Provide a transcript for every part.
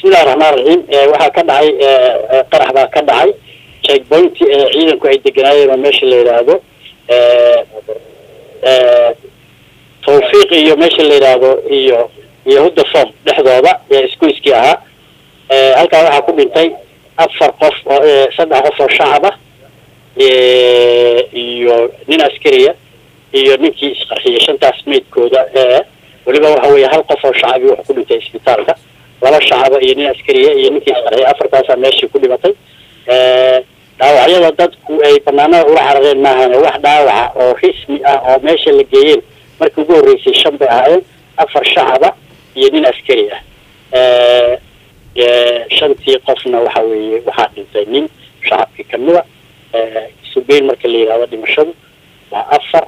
bismillahi raxmaan raxiim waxaa ka dhacay qarax baa ka dhacay checkpoint ciidanku ay deganaayeen oo meesha la yidhaahdo tawfiiq iyo meesha la yidhaahdo iyo iyo hudda som dhexdooda ee iskuiskii ahaa halkaa waxaa ku dhintay afar qof oo saddex qof oo shacab ah iyo nin askariya iyo ninkii isqarxiyay shantaas meydkooda weliba waxa weeye hal qof oo shacabi wuxuu ku dhintay isbitaalka laba shacaba iyo nin askariya iyo ninkii isqarxiyay afartaasaa meeshii ku dhimatay dhaawacyada dadku ay banaanada ula carareen maahane wax dhaawaca oo rismi ah oo meesha la geeyeen markii ugu horreysay shan bay ahaayeen afar shacaba iyo nin askari ah shantii qofna waxa weeye waxaa dhintay nin shacabkii kamida sugeyn marka la yidhahdo dhimashadu waa afar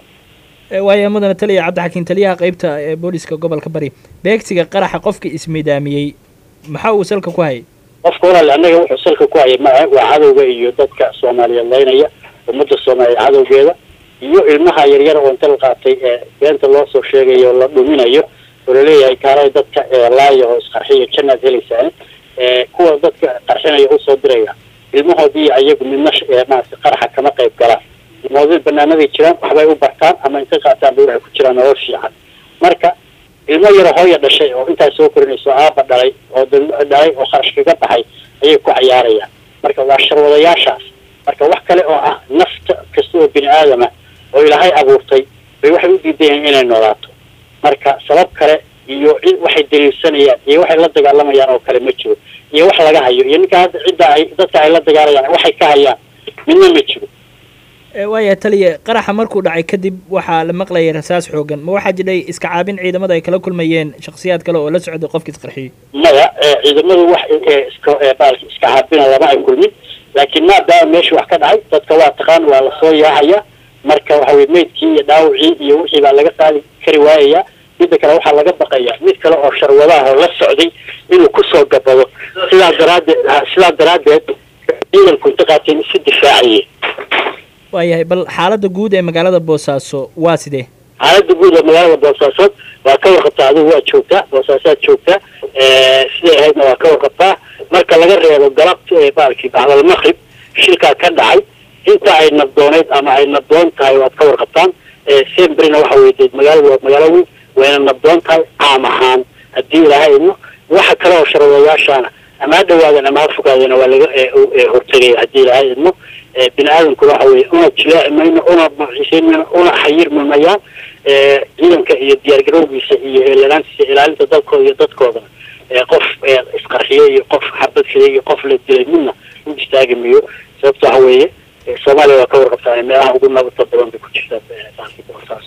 waaya mudane taliya cabdixakiin taliyaha qeybta ee booliska gobolka bari beegsiga qaraxa qofka ismidaamiyey maxaa uu salka ku hayay qofka walaal annaga wuxuu salka ku hayay maa waa cadowga iyo dadka soomaaliyeed laynaya ummadda soomaaliyeed cadowgeeda iyo ilmaha yaryar oo inta la qaatay ee beenta loo soo sheegayo la dhuminayo oo laleeyahay kaalay dadka laaya oo isqarxiya jannaad helaysaan kuwa dadka qarxinaya usoo diraya ilmahoodii ayagu midna maarata qaraxa kama qayb galaan ilmahoodii banaanaday jiraan waxbay u bartaan ama intay qaataan bay waxay ku jiraan nolol fiican marka ilmo yaro hooya dhashay oo intaas soo korinayso aaba dhalay oo dhalay oo kharash kaga baxay ayay ku cayaarayaan marka waa sharwadayaashaas marka wax kale oo ah nafta kasta oo bini aadama oo ilaahay abuurtay bay waxay u diidayaen inay noolaato marka sabab kale iyo cid waxay daliilsanayaan iyo waxay la dagaalamayaan oo kale ma jiro iyo wax laga hayo iyo ninka hadda cidda ay dadka ay la dagaalayaan waxay ka hayaan midna ma jiro waaya taliya qaraxa markuu dhacay kadib waxaa la maqlayay rasaas xoogan ma waxaa jidhay iska caabin ciidamada ay kala kulmayeen shaksiyaad kale oo la socday qofkii isqarxiyey maya ciidamadu wax iska baalki iska caabina lama ay kulmin laakiin maadaama meesha wax ka dhacay dadka waa taqaan waa lasoo yaacaya marka waxa weye meydkii iyo dhaawacii iyo wixii baa laga qaadi kari waayaya midda kale waxaa laga baqaya mid kale oo sharwadaah oo la socday inuu kusoo gabado sidaa daraadeed sidaa daraaddeed ciidanku inta qaateen isu difaacayeen waayahay bal xaaladda guud ee magaalada boosaaso waa sidee xaaladda guud ee magaalada boosaasood waa ka warqabtaa adigu waad joogtaa boosaasaad joogtaa siday ahaydna waa ka warqabtaa marka laga reebo galabta ee baalkii bacdal maqrib shilkaa ka dhacay inta ay nabdooneyd ama ay nabdoon tahay waad ka warqabtaan sembrina waxa weye dee magaalada waa magaalo weyn wayna nabdoon tahay caam ahaan haddii ilaahay idmo waxa kale oo sharwadayaashaana ama ha dhawaadan ama ha fogaadana waa laga hortegaya haddii ilaahay idmo bini aadamkuna waxa weye una jilaaci mayno una maciisayn mayno una xayirmi mayaan ciidanka iyo diyaargarowgiisa iyo eelanaantiisa ilaalinta dalkooda iyo dadkoodana qof isqarxiye iyo qof xabad filay iyo qof la dilay midna u istaagi mayo sababta waxa weeye soomaaliya waa ka warqabtaa meelaha ugu nabadta badan bay ku jirtaa boosaaso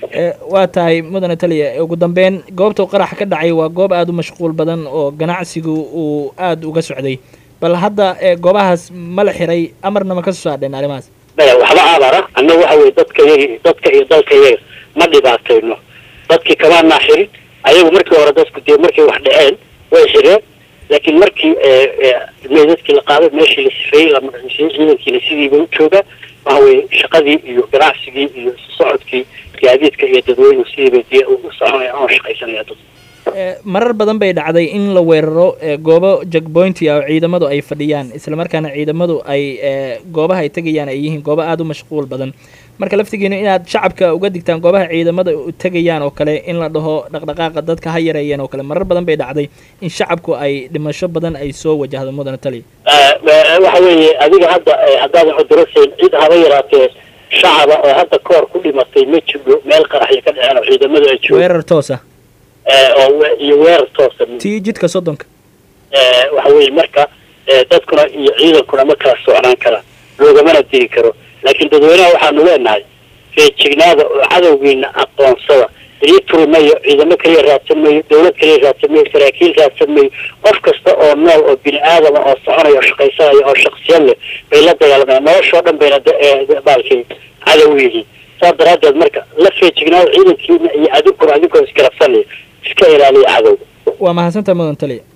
waa tahay mudane taliya ugu dambeyn goobta qarax ka dhacay waa goob aada u mashquul badan oo ganacsigu uu aada uga socday bal hadda goobahaas ma la xiray amarna ma ka soo saadheen arrimahaas maya waxba abara annaga waxa weye dadka iyaga dadka iyo dalka iyaga ma dhibaatayno dadkii kamaanaa xirin ayagu markii hore dadku dee markay wax dhaceen way xireen laakiin markii meydadkii la qaaday meeshii la sifeeyey la magaciisiyey ciidankiina sidiiba u joogaan waxa weye shaqadii iyo ganacsigii iyo socodkii gaadiidka iyo dadweynuhu sidiiba dee u soconaya ama shaqaysanaya dad marar badan bay dhacday in la weeraro goobo jagboynti ah oo ciidamadu ay fadhiyaan islamarkaana ciidamadu ay goobaha ay tegayaan ay yihiin goobo aada u mashquul badan marka laftigiina inaad shacabka uga digtaan goobaha ciidamada tegayaan oo kale in la dhaho dhaqdhaqaaqa dadka ha yareeyeen oo kale marar badan bay dhacday in shacabku ay dhimasho badan ay soo wajahdo mudane taliya waxa weeye adiga hadda haddaadan cudurasayn cid haba yaraatee shacaba oo hadda koor ku dhimatay ma jiro meel qaraxyo ka dhaceen oo ciidamadu ay joogaan weerar toosa oo iyo weerar toosa tii jidka soddonka waxa weeye marka dadkuna iyo ciidankuna ma kala socnaan karaan loogamana diri karo laakiin dadweynaha waxaanu leenahay feejignaada oo cadowgiina aqoonsada ii turi mayo ciidamo kaliya raadsan mayo dawlad kaliya raadsan mayo saraakiil raadsan mayo qof kasta oo nool oo bini aadama oo soconaya oo shaqaysanaya oo shaksiyad leh bay la dagaalamayaan noloshoo dhan bayna baalkii cadow u yihiin saas daraaddeed marka la feejignaada ciidankiina iyo adinkuna adinkoo isgarabsanaya iska ilaaliya cadowga waa mahadsantaha mudan taliya